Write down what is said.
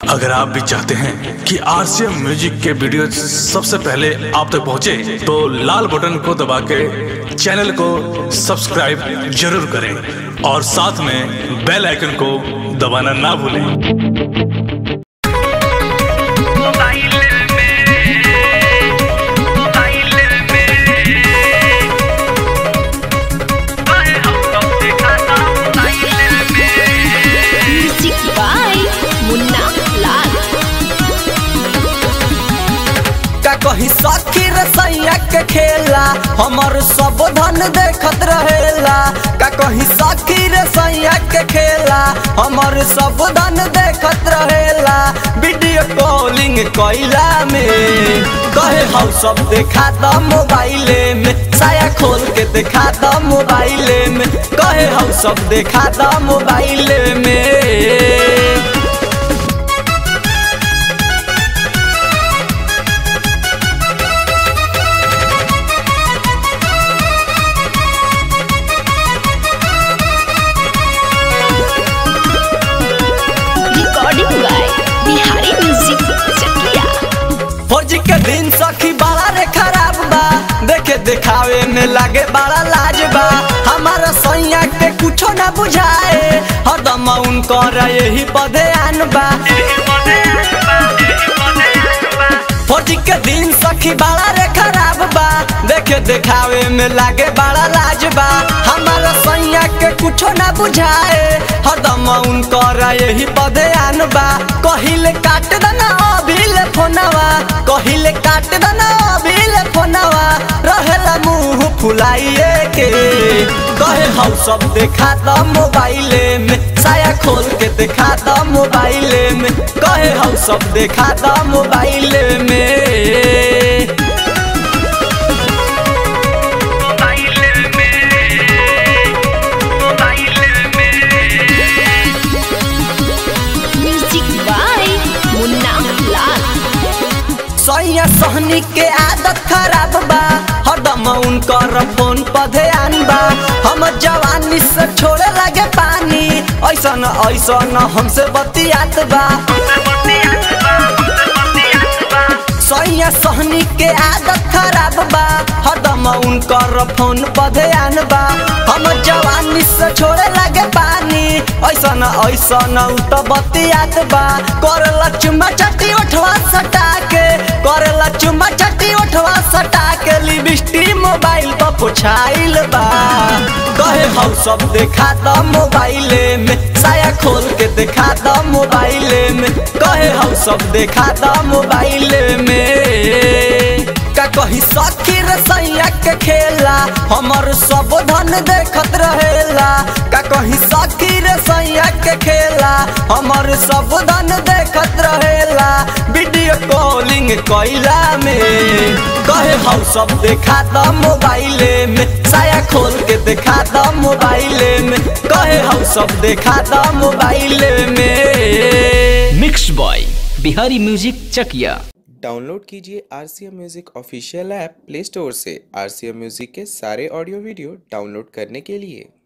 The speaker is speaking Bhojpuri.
अगर आप भी चाहते हैं कि आरसीएम म्यूजिक के वीडियो सबसे पहले आप तक पहुंचे, तो लाल बटन को दबा के चैनल को सब्सक्राइब जरूर करें और साथ में बेल आइकन को दबाना ना भूलें म्यूजिक बाय मुन्ना लाल का कही सखी रसैया के खेला हमर सब धन देखत रहेला का कही सखी रसैया के खेला हमर सब धन देखत रहेला वीडियो कॉलिंग कैला में कहे हम सब देखा द मोबाइले में साया खोल के देखा द मोबाइले में कहे हम सब देखा द मोबाइले में recording by Bihari music Chakiya फौजी के दिन सखी बड़ा रे खराब बा देखे दिखावे में लागे बड़ा लाज बा हमारा सैया के कुछो ना बुझाए हरदम उनकर यही पदे आन बा फौजी के दिन सखी बड़ा रे खराब बा देखे दिखावे में लागे बड़ा लाज बा हमारा सैया के कुछो ना बुझाए हरदम उनकर यही पदे आन बा कहिले काट दना अभिले फोनवा कहिले काट दना अभिले फोनवा रहेला मुंह फुलाइए के कहे हम सब देखा द मोबाइले में साया खोल के देखा द मोबाइले में कहे हम सब देखा द मोबाइले में म्यूजिक बाय मुन्ना लाल सैया सहनी के आदत खराब बा हरदम उनकर फोन पर ध्यान बा हम जवानी से छोड़े लगे पानी ऐसन ऐसन हमसे बतियात बा सैया सहनी के आदत खराब बा हरदम उनकर फोन पर ध्यान बा हम जवानी से छोड़े लगे पानी ऐसन ऐसन उ त बतियात बा करला चुम्मा चट्टी उठवा सटा के करला चुम्मा चट्टी उठवा सटा के लिपस्टिक मोबाइल पर पुछाइल बा कहे हम सब देखा द मोबाइले में साया खोल के देखा द मोबाइले में कहे हम सब देखा द मोबाइले में का कही सखी रसैया के खेला हमर सब धन देखत रहेला का कही सखी रसैया के खेला हमर सब धन देखत रहेला वीडियो कॉलिंग कैला में कहे हम सब देखा द मोबाइले में साया खोल के देखा द मोबाइले में कहे हम सब देखा द मोबाइले में mix boy Bihari music Chakiya download कीजिए R C M music official app play store से आर सी एम म्यूज़िक के सारे ऑडियो वीडियो डाउनलोड करने के लिए